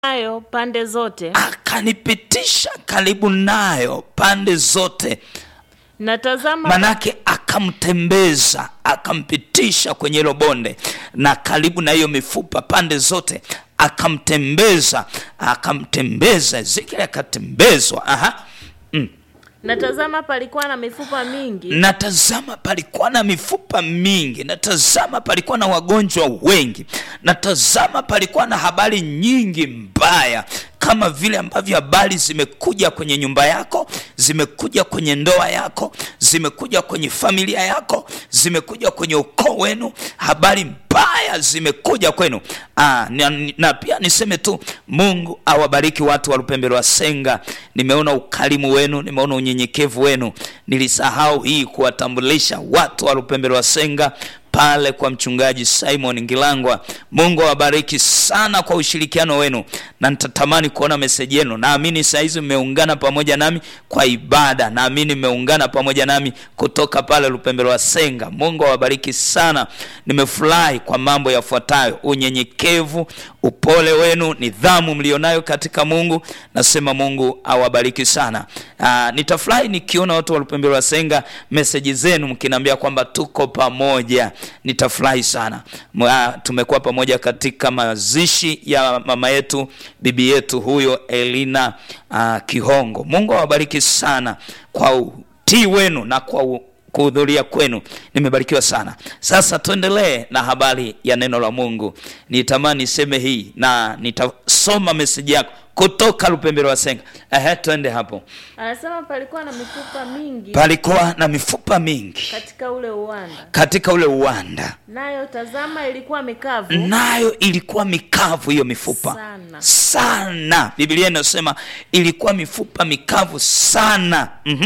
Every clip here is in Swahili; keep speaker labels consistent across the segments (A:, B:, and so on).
A: nayo pande zote,
B: akanipitisha karibu nayo pande zote
A: na tazama,
B: manake akamtembeza akampitisha kwenye hilo bonde na karibu na hiyo mifupa pande zote akamtembeza akamtembeza ezekieli akatembezwa aha
A: na tazama, palikuwa na mifupa mingi
B: natazama palikuwa na mifupa mingi natazama palikuwa na wagonjwa wengi natazama palikuwa na habari nyingi mbaya kama vile ambavyo habari zimekuja kwenye nyumba yako zimekuja kwenye ndoa yako zimekuja kwenye familia yako zimekuja kwenye ukoo wenu habari mbaya zimekuja kwenu Aa, na, na pia niseme tu mungu awabariki watu wa lupembelo wa senga nimeona ukarimu wenu nimeona unyenyekevu wenu nilisahau hii kuwatambulisha watu wa lupembelo wa senga pale kwa mchungaji simon ngilangwa mungu awabariki sana kwa ushirikiano wenu na nitatamani kuona meseji yenu naamini sahizi mmeungana pamoja nami kwa ibada naamini mmeungana pamoja nami kutoka pale lupembelo wa senga mungu awabariki sana nimefurahi kwa mambo yafuatayo unyenyekevu upole wenu nidhamu mlionayo katika mungu nasema mungu awabariki sana Aa, nitafurahi nikiona watu wa lupembelo wa senga meseji zenu mkiniambia kwamba tuko pamoja nitafurahi sana Mwa, tumekuwa pamoja katika mazishi ya mama yetu bibi yetu huyo elina uh, kihongo mungu awabariki sana kwa utii wenu na kwa u, kuhudhuria kwenu nimebarikiwa sana sasa tuendelee na habari ya neno la mungu nitamani niseme hii na nitasoma meseji yako kutoka lupembelo wa senga ehe twende hapo
A: anasema palikuwa na mifupa mingi
B: palikuwa na mifupa mingi
A: katika ule uwanda,
B: katika ule uwanda
A: nayo tazama, ilikuwa mikavu
B: nayo ilikuwa mikavu hiyo mifupa
A: Sana.
B: sana biblia inasema ilikuwa mifupa mikavu sana mm-hmm.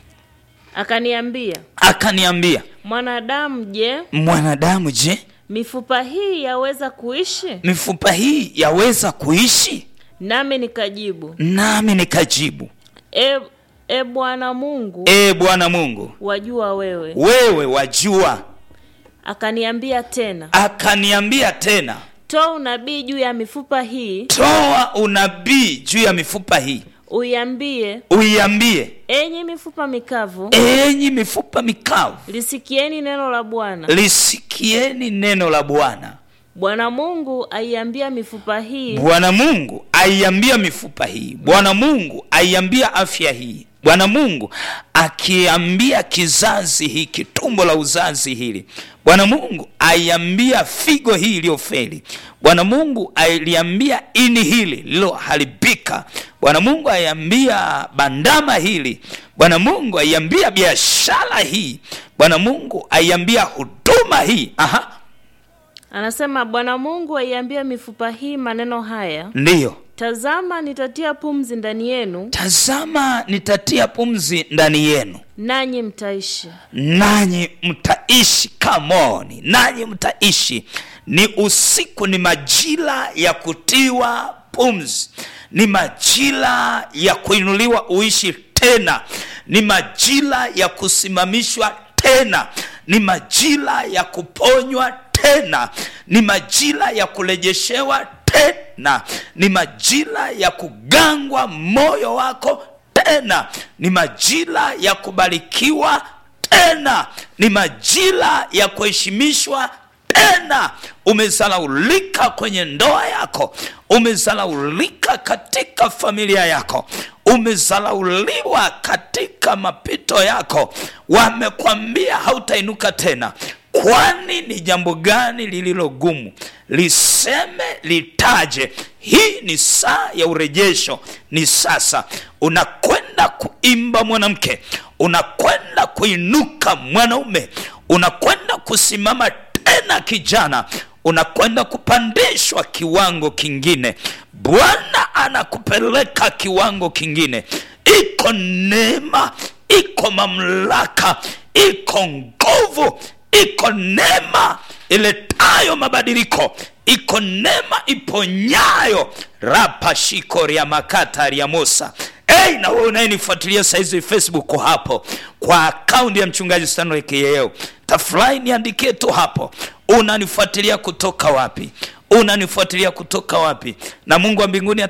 A: akaniambia,
B: akaniambia
A: mwanadamu, je,
B: mwanadamu je
A: mifupa hii yaweza kuishi?
B: mifupa hii yaweza kuishi
A: Nami nikajibu,
B: nami nikajibu
A: e, e Bwana Mungu,
B: e bwana mungu
A: wajua wewe.
B: wewe wajua
A: Akaniambia tena,
B: akaniambia tena
A: toa unabii juu ya mifupa hii,
B: toa unabii juu ya mifupa hii
A: uiambie,
B: uiambie
A: enyi mifupa mikavu,
B: enyi mifupa mikavu
A: lisikieni neno la Bwana.
B: lisikieni neno la bwana
A: Bwana Mungu aiambia mifupa hii,
B: bwana mungu aiambia mifupa hii bwana mungu aiambia afya hii bwana mungu akiambia kizazi hiki tumbo la uzazi hili bwana mungu aiambia figo hii iliyofeli bwana mungu aliambia ini hili lililoharibika bwana mungu aiambia bandama hili bwana mungu aiambia biashara hii bwana mungu aiambia huduma hii aha
A: anasema Bwana Mungu aiambia mifupa hii maneno haya,
B: ndiyo
A: tazama, nitatia pumzi ndani yenu,
B: tazama nitatia pumzi ndani yenu
A: nanyi mtaishi.
B: nanyi mtaishi kamoni nanyi mtaishi ni usiku ni majira ya kutiwa pumzi ni majira ya kuinuliwa uishi tena ni majira ya kusimamishwa tena ni majira ya kuponywa tena ni majira ya kurejeshewa tena ni majira ya kugangwa moyo wako tena ni majira ya kubarikiwa tena ni majira ya kuheshimishwa tena umezalaulika kwenye ndoa yako umezalaulika katika familia yako umezalauliwa katika mapito yako wamekwambia hautainuka tena kwani ni jambo gani lililo gumu liseme litaje hii ni saa ya urejesho ni sasa unakwenda kuimba mwanamke unakwenda kuinuka mwanaume unakwenda kusimama tena kijana unakwenda kupandishwa kiwango kingine bwana anakupeleka kiwango kingine iko neema iko mamlaka iko nguvu iko neema iletayo mabadiliko iko neema iponyayo rapashiko rya makata rya musa Hey, na wewe unayenifuatilia saizi Facebook hapo kwa akaunti ya mchungaji Stanley Kiyeo, tafurahi niandikie tu hapo, unanifuatilia kutoka wapi? Unanifuatilia kutoka wapi? Na Mungu wa mbinguni